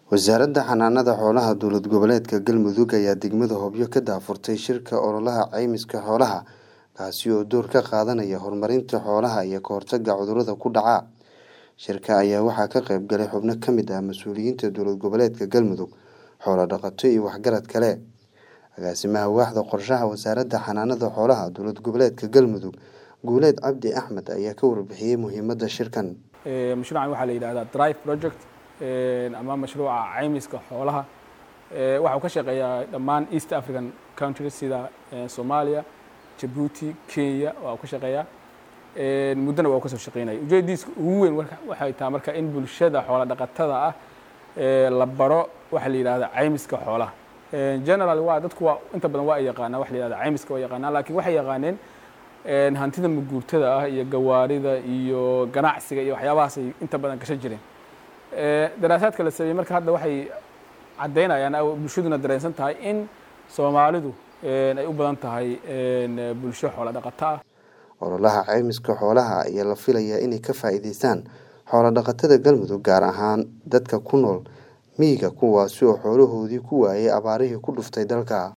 wasaaradda xanaanada xoolaha dowlad goboleedka galmudug ayaa degmada hobyo ka daafurtay shirka ololaha caymiska xoolaha kaasi oo door ka qaadanaya horumarinta xoolaha iyo ka hortagga cudurrada ku dhaca shirka ayaa waxaa ka qayb galay xubno ka mid ah mas-uuliyiinta dowlad goboleedka galmudug xoolo dhaqato iyo waxgarad kale agaasimaha waaxda qorshaha wasaaradda xanaanada xoolaha dowlad goboleedka galmudug guuleed cabdi axmed ayaa ka warbixiyey muhiimadda shirkan mashruucan waxaa la yidhahdaa drive project ama mashruuca caymiska xoolaha waxa uu ka shaqeeyaa dhammaan east african countries sida soomaaliya jabuuti kenya waa uu ka shaqeeyaa muddona waa uu ka soo shaqeynaya ujeedadiisa ugu weyn waxay tahay marka in bulshada xoola dhaqatada ah la baro waxa la yidhahda caymiska xoolaha general waa dadku waa inta badan waa ay yaqaanaa waxa la yidhahda caymiska waa yaqaanaa laakiin waxay yaqaaneen hantida maguurtada ah iyo gawaarida iyo ganacsiga iyo waxyaabahaasay inta badan gashan jireen daraasaadka la sameeyey marka hadda waxay caddaynayaan bulshaduna dareensan tahay in soomaalidu ay u badan tahay bulsho xoola dhaqato ah ololaha caymiska xoolaha ayaa la filayaa inay ka faa'iideystaan xoolo dhaqatada galmudug gaar ahaan dadka ku nool miyiga kuwaasi oo xoolahoodii ku waayay abaarihii ku dhuftay dalka